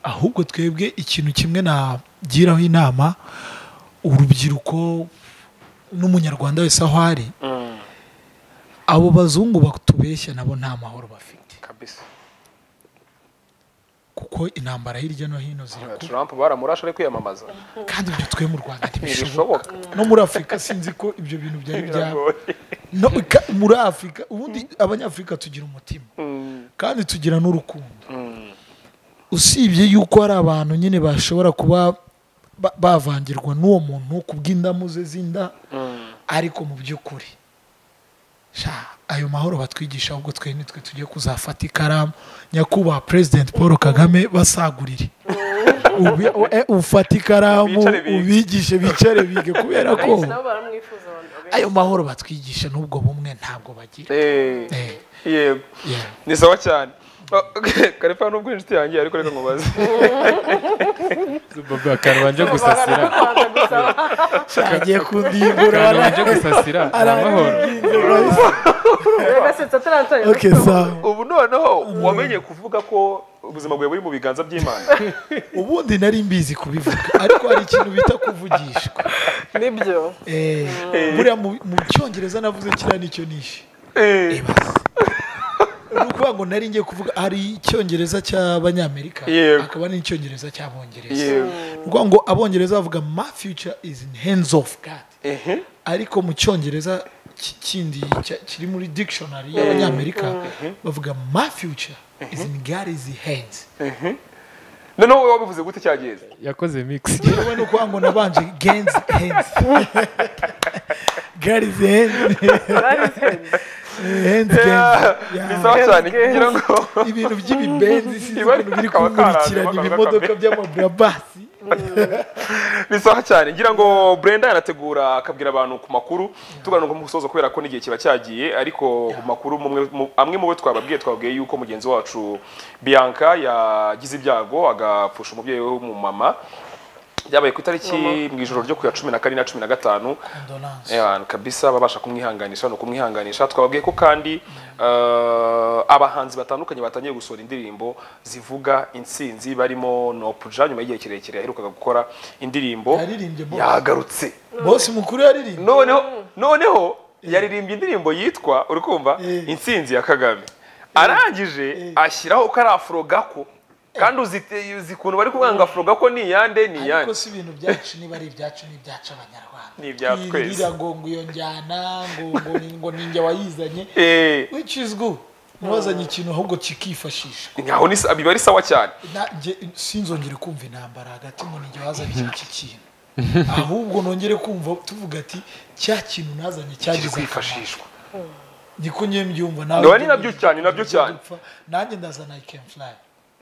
ahubwo twebwe ikintu kimwe nagiraho inama urubyiruko n'umunyarwanda wese aho ari abo bazungu batubeshya nabo nta mahoro bafite kabisa kuko intambara hirya no hino ziri kuba trump baramurashe ari kwiyamamaza kandi ibyo twe mu rwanda ntibishoboka Ntibishoboka. no muri afurika sinzi ko ibyo bintu byari byaba Biragoye. no, ka- muri afurika ubundi abanyafurika tugira umutima kandi tugira n'urukundo usibye yuko hari abantu nyine bashobora kuba ba- bavangirwa n'uwo muntu ku bw'indamu ze z'inda ariko mu by'ukuri sha ayo mahoro batwigisha ahubwo twe nitwe tujye kuzafata ikaramu nyakubahwa perezida paul kagame basagurire Ubi- e- ufate ikaramu Bicare bige. ubigishe bicare bige kubera ko abenshi nabo baramwifuza abantu abenshi ayo mahoro batwigisha n'ubwo bumwe ntabwo bagira Eh, Eh. yego Yeah. ni sawa cyane Oh, karifa nubwo inshuti yanjye ariko reka nkubaze Bobo karubanje gusasira baza gusaba agiye kundimbura karubanje gusasira ni amahoro agasetsa ataratangira okay sawa ubu noneho wamenye kuvuga ko ubuzima bwawe buri mu biganza by'imana ubundi nari mbizi kubivuga ariko hari ikintu bita kuvugishwa nibyo Eh, buriya mu mu cyongereza navuze kiriya nicyo nishe Eh, ni ukuvuga ngo nari ngiye kuvuga hari icyongereza cy'abanyamerika Yego. hakaba n'icyongereza cy'abongereza yego ni ukuvuga ngo abongereza bavuga ma future is in hands of God ehe ariko mu cyongereza ki- kindi cya- kiri muri dictionary y'abanyamerika bavuga my future is in God's hands noneho wowe wabivuze gute cyageze yakoze mix wowe ni ukuvuga ngo nabanje God's hands God's hands hands Yeah, God's. ni Yeah. sawa cyane kugira ngo ibintu by'ibibenzi si Iba- ibintu biri kaba kunkurikirana karanze, ibimodoka bakaba by'amaburabasi ni sawa cyane ngira ngo Brenda yanategura akabwira abantu ku makuru tuganira ku musozo kubera ko n'igihe kiba cyagiye ariko ku makuru mumwe- mu- amwe mu bo twababwiye twabwiye yuko mugenzi wacu Bianca yagize ibyago agapfusha umubyeyi we w'umumama byabaye ku itariki mu ijoro ryo ku ya cumi na kane na cumi na gatanu Condolence. Yeah, kabisa babasha kumwihanganisha no kumwihanganisha twababwiye ko kandi eh, abahanzi batandukanye batangiye gusohora indirimbo zivuga intsinzi barimo Nopuja nyuma y'igihe kirekire yaherukaga gukora indirimbo Yaririmbye Boss. yagarutse bose mukuru yaririmba noneho noneho yaririmbye indirimbo yitwa uri kumva Eh. intsinzi ya Kagame arangije ashyiraho ko ari afurogako kandi uzi- uzi ukuntu bari kuvuga ngo afurogako ni iyande ni iyande ariko si ibintu byacu niba ari ibyacu ni ibyacu abanyarwanda Ni ibya twese. Kwirira ngo ngo iyo njyana ngo ngo ni- ngo ninjye wayizanye Eh, which is good ntibazanye ikintu ahubwo kikifashishwa nyaho ni biba ari sawa cyane Na- njye sinzongere kumva intambara hagati ngo ninjye wazanye iki kintu ahubwo nongere kumva tuvuga ati cya kintu nazanye kiri cyagize akamaro kwifashishwa niko nyine mbyumva nawe Nawe ni nabyo cyane, nabyo cyane. Dupfa. nanjye ndazana i can fly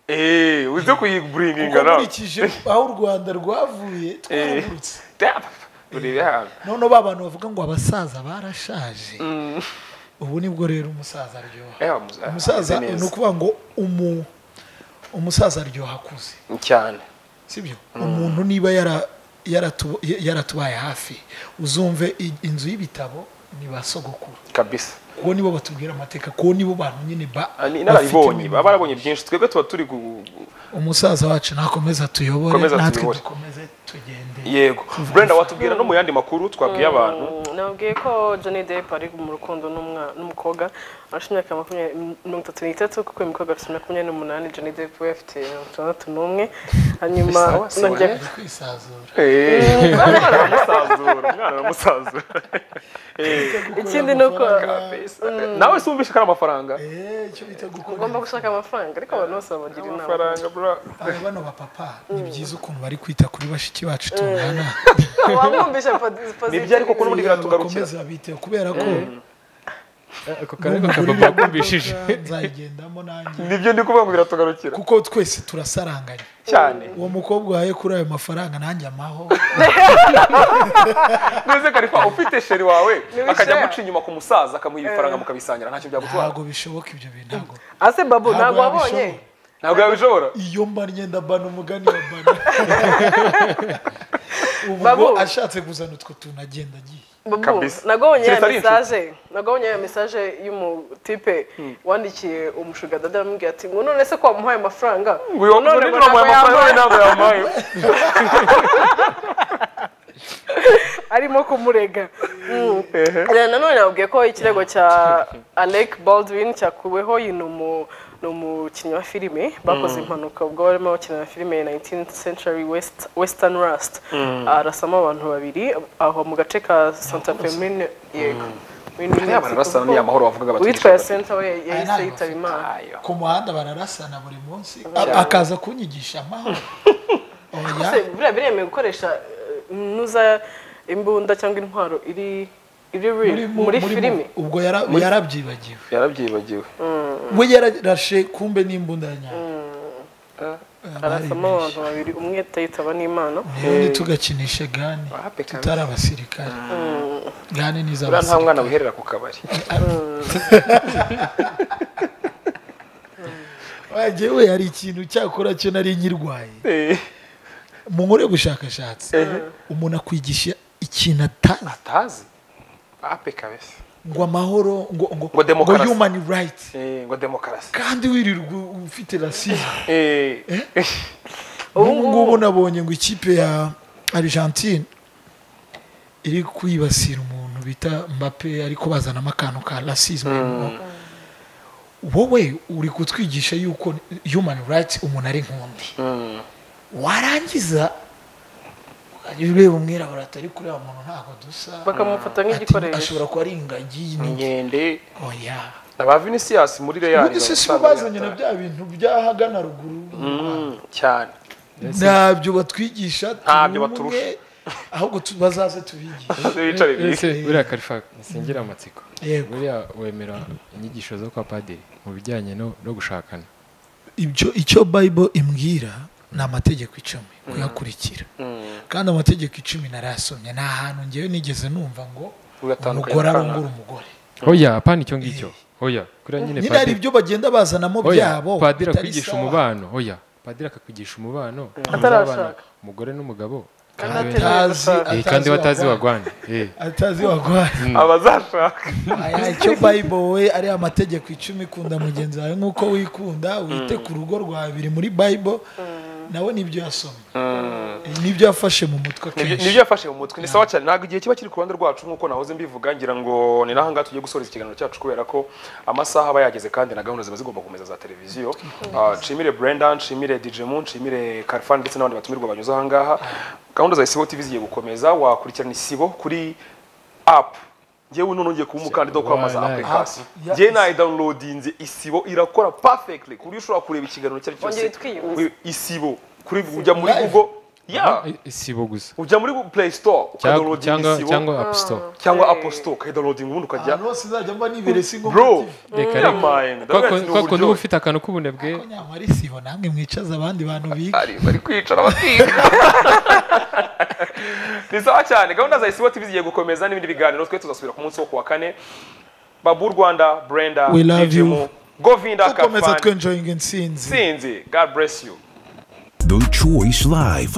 Eh, uze kuyiburiginga kuko nawe. nkurikije aho u rwanda rwavuye twaragurutse Tap. Urebe hano. noneho ba bantu bavuga ngo abasaza barashaje ubu nibwo rero umusaza aryoha Eh, umusaza- umusaza ameze neza. ni ukuvuga ngo umu umusaza aryoha akuze cyane. sibyo umuntu niba yara- yaratu- yaratubaye hafi uzumve i- inzu y'ibitabo ni ba sogokuru Kabisa. kuko nibo batubwira amateka kuko nibo bantu nyine ba- Ah, ni- bafite Narabibonye, imibiri. baba barabonye byinshi. Twebwe tuba turi gu- umusaza wacu nakomeza tuyobore Komeza natwe tuyobore. dukomeze tugende yego. Brenda watubwira no mu yandi makuru twabwiye abantu. Mm, nabwiye ko Johnny Depp ari mu rukundo n'umwa- n'umukobwa arashe imyaka makumyabiri mirongo itatu n'itatu kuko uyu mukobwa afite imyaka makumyabiri n'umunani Johnny Depp we afite mirongo itandatu n'umwe hanyuma Sawa, sawa, najya eh? Turi kwisazura Eh. Umwana aramusazura, umwana aramusazura. Eh. ikindi ni uko Kabisa. Nawe se wumvishe ko ari amafaranga. Eh, icyo bita gukora ugomba gushaka amafaranga ariko abantu bose babagira inama Amafaranga bro. Aba bano bapapa ni byiza ukuntu bari kwita kuri bashiki bacu tungana wamwumvisha pozitivu Nibyo ariko kuko n'ubundi Kugira ngo biratugarukira. bakomeze babiteho kubera ko ako karego kakaba kumvishije nzayigendamo nanjye nibyo ndi kuvuga ngo biratugarukira kuko twese turasaranganya cyane uwo mukobwa uhaye kuri ayo mafaranga nanjye amaho neza karifa ufite sheri wawe Niwe akajya sheri. amuca inyuma ku musaza akamuha ibifaranga mukabisangira ntacyo byagutwara ntabwo bishoboka ibyo bintu ntabwo ase babu Ntabwo ntabwo wabonye wabishobora. ntabwo yabishobora iyo mbannye ndabana umugani wa bana ubu Babu. ngo ashatse kuzana utwo tuntu agenda agiye babu Kabisa. nagabonye ya Keretse ari inshuti. mesaje nagabonye ya mesaje y'umutipe wandikiye umushuga dada aramubwira ati ngo none se ko wamuhaye amafaranga ngo uyu wamuze nijoro amuhaye amafaranga we ntabwo yamuhaye arimo kumurega Mm. Eh, nanone yababwiye ko ikirego cya alec baldwin cyakuweho uyu ni umu- ni umukinnyi wa filime bakoze impanuka ubwo barimo bakina filime 19th century West, western rust arasamo abantu babiri aho mu gace ka santa femine yego Muri New Buriya bararasana ni amahoro bavugaga bati uwitwa yasenta we yahise Aya ni yitaba imana ku muhanda bararasana buri munsi a- akaza kunyigisha amahoro oya Ese buriya biremewe gukoresha eh, nuza imbunda cyangwa intwaro iri iri real, mu- muri mu- filime ubwo yara- yarabyibagiwe yarabyibagiwe we yararashe kumbe n'imbunda ya nyayo harasamo abantu babiri umwe atayitaba n'imana ubundi tugakinisha gani Wapi kabisa. tutari abasirikare gani ni buriya nta mwana iz'abasirikare wiherera ku kabari jyewe hari ikintu cyakora cyo nari nyirwaye mu nkore y'ubushakashatsi umuntu akwigisha ikintu atazi atazi ape kabisa ngo amahoro ngo ngo Ngo demokarasi. human rights Eh, ngo demokarasi kandi wirirwa ufite rasizme Eh, Ubu ubu ngubu nabonye ngo ikipe ya argentine iri kwibasira umuntu bita mbappe ariko bazanamo akantu ka rasizme wowe uri kutwigisha yuko human rights umuntu ari nk'undi warangiza ukajya ureba umwirabura atari kureba umuntu ntabwo dusa bakamufata Ati, nk'igikoresho ashobora kuba ari ingagi ni inkende oya na ba vinicius muri real ubundi se si bo bazanye na bya bintu by'ahagana ruguru cyane ntabyo batwigisha Ntabyo turi baturusha. umwe, ahubwo tu- bazaze tubigishe bicare ese buriya karifa singira amatsiko Yego. buriya wemera inyigisho zo kwa padiri mu bijyanye no no gushakana ibyo icyo bible imbwira ni amategeko icumi kuyakurikira kandi amategeko icumi narayasomye ni ahantu ngewe nigeze numva ngo Uyatandukanye umugore n'akana. arongora umugore oya apana icyo ngicyo oya kuriya nyine nyine hari padiri ibyo bagenda bazanamo oya byabo padiri bitari akwigisha sawa. umubano oya padiri akakwigisha umubano Atarashaka. umugore n'umugabo Kandi kandi atari- Atazi- we- eh, atazi kandi batazi wagwana. bagwana eh atazi wagwana abazashaka aya icyo bible we ari amategeko icumi kunda mugenzi wawe nk'uko wikunda wite ku rugo rwawe biri muri bible nawe nibyo yasomye nibyo yafashe mu Nibyo- mutwe akenshi nibyo yafashe mu mutwe ni sawa cyane ntabwo igihe kiba kiri ku ruhande rwacu nk'uko nahoze mbivuga ngira ngo ni nahangaha tugiye gusoreza ikiganiro cyacu kubera ko amasaha aba yageze kandi na gahunda ziba zigomba gukomeza za televiziyo Ah, nshimire brenda nshimire dj mu nshimire karfan ndetse n'abandi batumirwa banyuze ahangaha gahunda za isibo tv zigiye gukomeza wakurikirana isibo kuri apu ngewe none ngiye kuba umukandida wo kwamamaza Wallahi. application App ya ngewe nayidawunilodinze isibo irakora perfectly ku buryo ushobora kureba ikiganiro icyo ari cyo Wongeye cyose twiyibutsa. isibo kuri ujya muri Live. google yeah Eh, sibo gusa ujya muri play store cyangwa ukadownloadinga cyangwa isibo cyangwa app store cyangwa apple store ukadownloadinga ubundi ukajya ahantu hose nzajya mba nibere si ngombwa bro reka Yeah, man, ndabwira ati, ni reka ko uburyohe. niba ufite akantu k'ubunebwe ko nyamara isibo namwe mwicaza abandi bantu biga Ari- bari kwicara bakiga ni sawa cyane gahunda za isibo tv zigiye gukomeza n'ibindi biganiro twe tuzasubira ku munsi wo kuwa kane babu rwanda brenda We love DJ Mo, you. govinda dukomeza kafani twenjoyinga intsinzi sinzi god bless you The Choice Live.